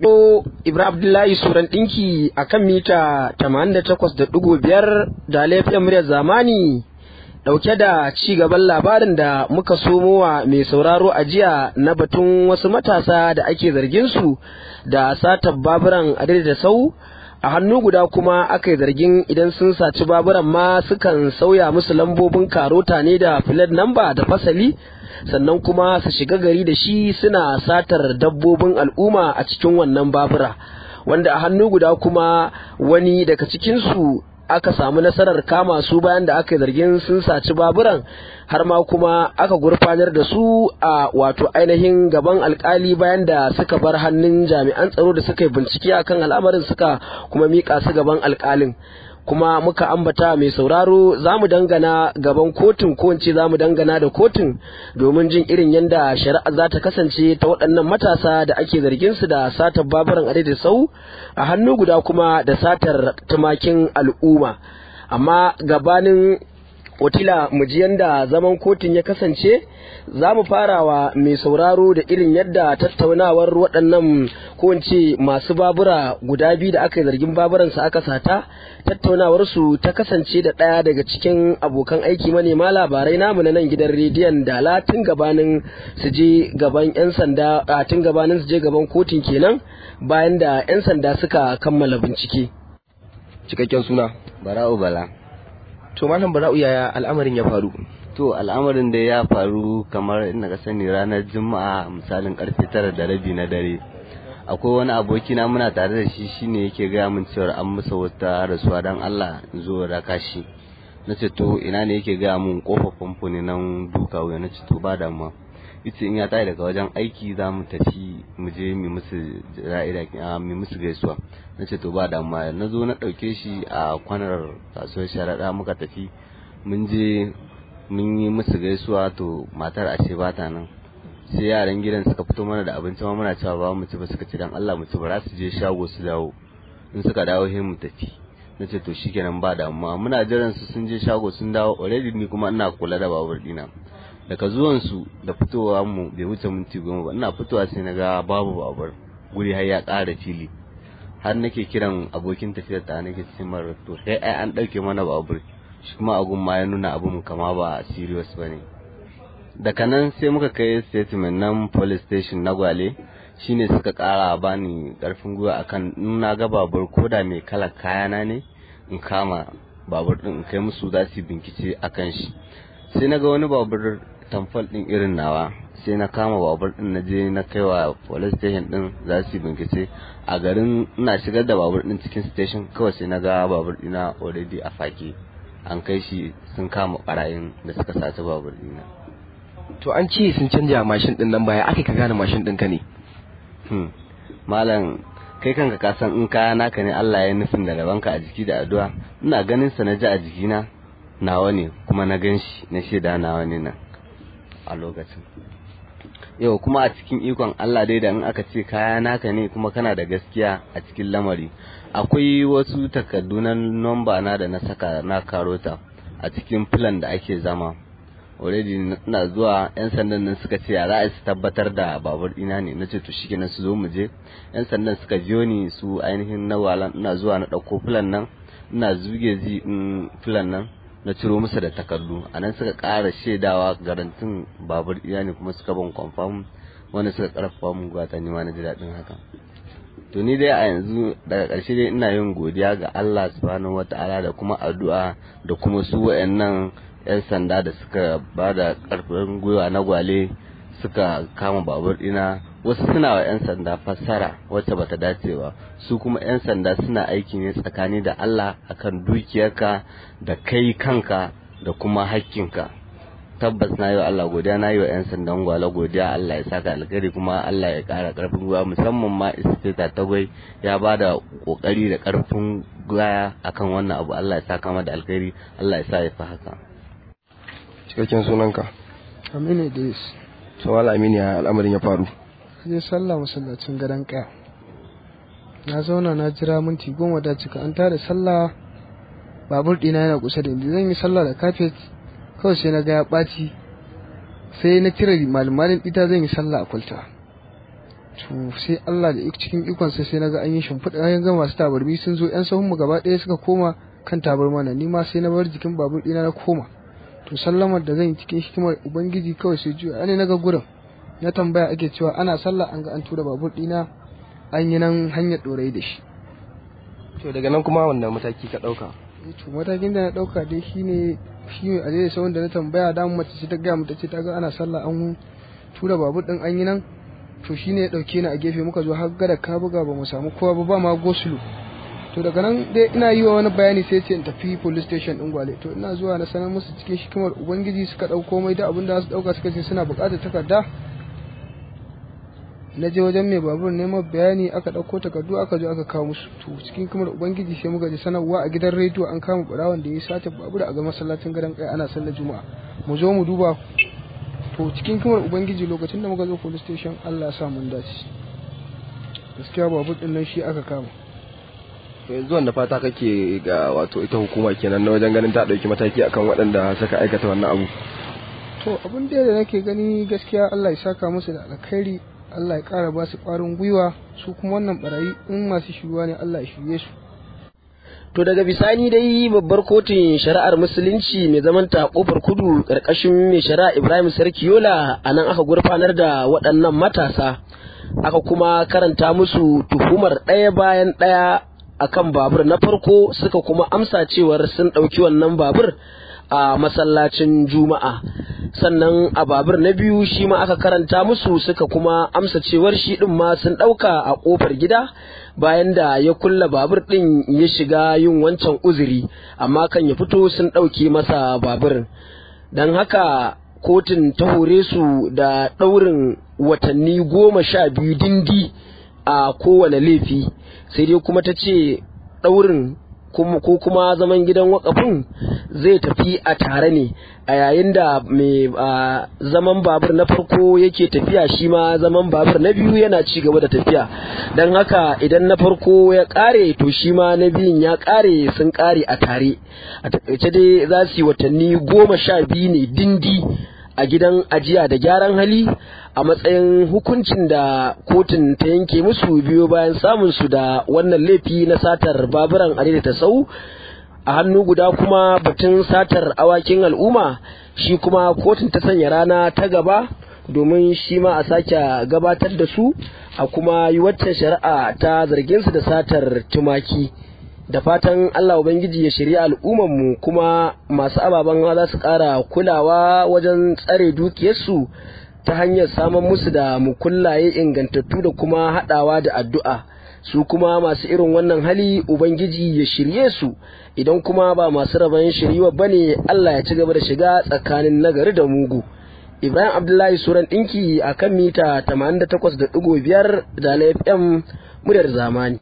Yo Ibrahim Abdullahi Suran ɗinki a kan mita 88.5 da laifin muryar zamani ɗauke da ci gaban labarin da muka somowa mai sauraro a jiya na batun wasu matasa da ake zargin su da satar baburan da sau a hannu guda kuma aka yi zargin idan sun saci baburan ma sukan sauya musu lambobin karota ne da filet namba da fasali sannan kuma su shiga gari da shi suna satar dabbobin al'umma a cikin wannan babura wanda a hannu guda kuma wani daga cikinsu aka samu nasarar kama su bayan da aka yi zargin sun saci baburan har ma kuma aka gurfanar da su a wato ainihin gaban alkali bayan da suka bar hannun jami'an tsaro da suka yi bincike akan al'amarin suka kuma mika su gaban alkalin kuma muka ambata mai sauraro za mu dangana gaban kotun ko ce za mu dangana da kotun domin jin irin yadda shari'a za ta kasance ta waɗannan matasa da ake zargin su da satar baburan da sau a hannu guda kuma da satar tumakin al'umma amma gabanin Otila mu ji yadda zaman kotun ya kasance za mu farawa mai sauraro da irin yadda tattaunawar waɗannan ko masu babura guda biyu da aka yi zargin baburansa aka sata tattaunawar su ta kasance da ɗaya daga cikin abokan aiki manema labarai namu na nan gidan rediyon dala tun gabanin su je gaban 'yan sanda a tun gabanin su je gaban kotun kenan bayan da 'yan sanda suka kammala bincike. Cikakken suna. Bara'u Bala. To malam Bara'u yaya al'amarin ya faru? To al'amarin da ya faru kamar ina ka sani ranar Juma'a misalin karfe tara da rabi na dare. Akwai wani aboki na muna tare da shi shine yake gaya min cewa an masa wata rasuwa dan Allah in zo raka shi. Na ce to ina ne yake gaya min kofar famfo ne nan duka wuya na ce to ba damuwa. Ita in ya tayi daga wajen aiki za mu tafi mu je mu musu ra'ida mu musu gaisuwa. Na ce to ba damuwa na zo na ɗauke shi a kwanar kasuwar sharaɗa muka tafi mun je mun yi musu gaisuwa to matar ashe ba ta nan sai yaran gidan suka fito mana da abinci ma muna cewa ba mu ci ba suka ci dan Allah mu ci ba su je shago su dawo in suka dawo sai mu tafi na ce to shikenan ba damuwa muna jiran su sun je shago sun dawo already ni kuma ina kula da babur dina daga zuwan su da fitowa mu bai wuce minti goma ba ina fitowa sai na ga babu babur guri har ya ƙara fili har nake kiran abokin tafiyar ta nake ce mara to sai ai an ɗauke mana babur shi kuma agun ma ya nuna abun kama ba serious bane daga nan sai muka kai statement nan police station na gwale shine suka kara bani karfin gwiwa akan nuna ga babur koda mai kala kayana ne in kama babur din in kai musu za su bincike akan shi sai na ga wani babur tamfol din irin nawa sai na kama babur din na je na kai wa police station din za su bincike a garin ina shigar da babur din cikin station kawai sai na ga babur dina already a fake an kai shi sun kama barayin da suka saci babur dina To an ce sun canja mashin din nan baya aka ka gane mashin ɗinka ne. hmm. malam kai kanka ka san in kaya naka ne Allah ya nufin da rabanka a jiki da addu'a ina ganin sa na ji a jikina nawa ne kuma na gan shi na shaida nawa ne nan a lokacin yau kuma a cikin ikon Allah dai da in aka ce kaya naka ne kuma kana da gaskiya a cikin lamari akwai wasu takardu na nomba na da na saka na karota a cikin filan da ake zama already na zuwa yan sandan nan suka ce ya za su tabbatar da babur ina ne na ce to shikenan su zo mu je yan sandan suka biyo ni su ainihin na walan ina zuwa na ɗauko filan nan ina zuge zi in filan nan na ciro musu da takardu a nan suka ƙara shaidawa garantin babur ina ne kuma suka ban confirm wanda suka ƙarfafa mun gwata ni ma na ji daɗin haka to ni dai a yanzu daga ƙarshe dai ina yin godiya ga Allah subhanahu wata'ala da kuma addu'a da kuma su wayannan 'yan sanda da suka ba da ƙarfin gwiwa na gwale suka kama babur ɗina wasu suna wa 'yan sanda fassara wacce bata dace ba su kuma 'yan sanda suna aiki ne tsakani da Allah akan dukiyarka da kai kanka da kuma hakkinka tabbas na yi wa Allah godiya na yi wa 'yan sandan gwale godiya Allah ya saka alkhairi kuma Allah ya ƙara ƙarfin gwiwa musamman ma ispeta tagwai ya ba da ƙoƙari da ƙarfin gwiwa akan wannan abu Allah ya saka da alkhairi Allah ya sa ya fi haka Cikakken sunanka. Aminu Idris. To wala Aminu ya al'amarin ya faru. Je sallah masallacin gadon kaya. Na zauna na jira minti goma da cika an tada sallah babur ɗina yana kusa da inda zan yi sallah da kafet kawai sai na ga ya ɓaci sai na cire malmalin ita zan yi sallah a kwalta to sai Allah da cikin ikonsa sai naga an yi shimfiɗa an ga masu tabarmi sun zo yan sahun mu gaba ɗaya suka koma kan tabarma na ni ma sai na bar jikin babur ɗina na koma to sallamar da zan yi cikin hikimar ubangiji kawai sai juya ne naga gurin na tambaya ake cewa ana sallah an ga an tura babur ɗina an yi nan hanyar ɗorayi da shi to daga nan kuma wannan mataki ka ɗauka to matakin da na ɗauka dai shine shi ne a daidai sauran da na tambaya da mace ce ta gaya mu ta ce ta ga ana sallah an tura babur ɗin an yi nan to shine ya dauke ni a gefe muka zo har gada ka buga ba mu samu kowa ba ba ma gosulu to daga nan dai ina yi wa wani bayani sai ce in tafi police station din gwale to ina zuwa na sanar musu cikin hikimar ubangiji suka dauko mai da abin da su dauka suka ce suna bukatar takarda na je wajen mai babur neman bayani aka dauko takardu aka zo aka kawo musu to cikin hikimar ubangiji sai muka ji sanarwa a gidan rediyo an kama barawan da ya sata babur a ga masallacin gadon kai ana sallar juma'a mu zo mu duba to cikin kamar ubangiji lokacin da muka zo police station Allah ya sa mun dace gaskiya babur din nan shi aka kama to yanzu wanda fata kake ga wato ita hukuma kenan na wajen ganin ta dauki mataki akan waɗanda suka aikata wannan abu to abin da da nake gani gaskiya Allah ya saka musu da alkhairi Allah ya kara ba su ƙwarin gwiwa su kuma wannan barayi in masu shiruwa ne Allah ya shirye su To daga bisani dai babbar kotun shari'ar musulunci mai zaman ta kofar kudu karkashin mai shari'a Ibrahim Sarki Yola a nan aka gurfanar da waɗannan matasa aka kuma karanta musu tuhumar ɗaya bayan ɗaya akan babur na farko suka kuma amsa cewar sun ɗauki wannan babur a masallacin juma'a sannan a babur na biyu shi ma aka karanta musu suka kuma amsa cewar shi ɗin ma sun ɗauka a ƙofar gida bayan da ya kulla babur ɗin ya shiga yin wancan uzuri amma kan ya fito sun ɗauke masa babur don haka kotun ta hore su da ɗaurin watanni goma sha biyu dindi a kowane laifi sai dai kuma ta ce ɗaurin ko kuma zaman gidan wakafin zai tafi a tare ne a yayin da mai zaman babur na farko yake tafiya shi ma zaman babur na biyu yana ci gaba da tafiya don haka idan na farko ya kare to shi ma na biyun ya kare sun kare a tare a takaice dai za su yi watanni goma sha biyu ne dindi a gidan ajiya da gyaran hali a matsayin hukuncin da kotun ta yanke musu biyo bayan samun su da wannan laifi na satar baburan ta sau a hannu guda kuma batun satar awakin al'umma shi kuma kotun ta sanya rana ta gaba domin shi ma a sake gabatar da su a kuma yi waccan shari'a ta zargin su da satar tumaki da fatan Allah Ubangiji ya shirya al'ummanmu kuma masu ababen za su ƙara kulawa wajen tsare dukiyarsu ta hanyar samun musu da mukullaye ingantattu da kuma haɗawa da addu'a su kuma masu irin wannan hali Ubangiji ya shirye su idan kuma ba masu rabon shiriwa ba ne Allah ya ci gaba da shiga tsakanin nagari da mugu. Ibrahim Abdullahi Suran ɗinki a kan mita 88.5 da FM muryar zamani.